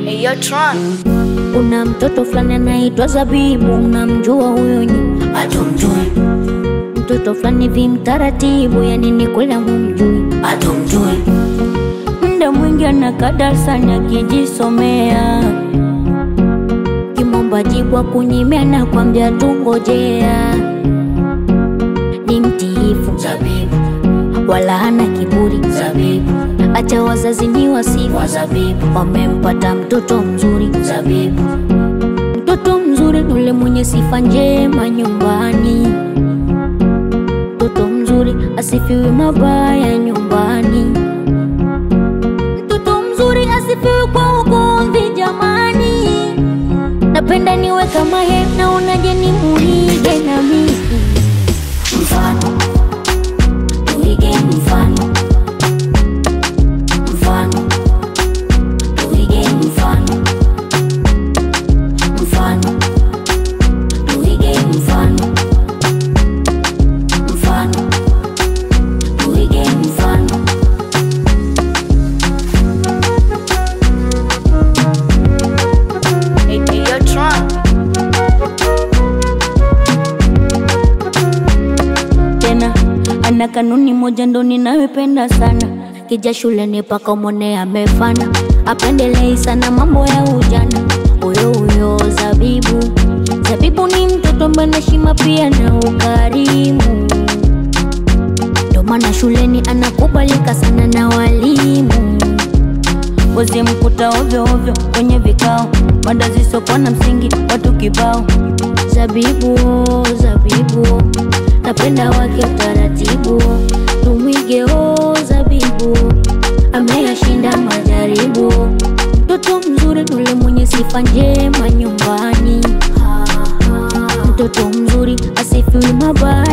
Hey, yo, Tron. Kuna mtoto fulani anaitwa Zabibu, unamjua huyo nyi? Hatumjui, Mtoto fulani vi mtaratibu, yani ni kweli hamumjui. hatumjui, Muda mwingi anakaa darasani akijisomea, kimomba jibwa kunyimia na kwambia tungojea. Ni mtiifu zabibu, wala hana kiburi, zabibu, acha wazazi ni wasifu, wa zabibu, wamempata mtoto mzuri. zabibu, Mtoto mzuri ni ule mwenye sifa njema nyumbani. Mtoto mzuri asifiwi mabaya nyumbani. Mtoto mzuri asifiwi kwa ugomvi jamani. Napenda niwe kama ye, naonaje ni muige na mimi. mfano, tuige mfano, mfano, tuige mfano, mfano, tuige mfano, mfano, tuige mfano. Hey, hey, yo, Tron. tena ana kanuni moja ndo ninayopenda sana kija shuleni paka umone amefana apendelei sana mambo ya ujana huyo huyo zabibu zabibu ni mtoto ambaye na heshima pia na ukarimu ndo maana shuleni anakubalika sana na walimu wezi mkuta ovyo ovyo kwenye vikao mada zisokuwa na msingi watu kibao zabibu zabibu napenda wake utaratibu tumwige o zabibu ameyashinda majaribu mtoto mzuri nule mwenye sifa njema nyumbani mtoto mzuri asifiwi mabaya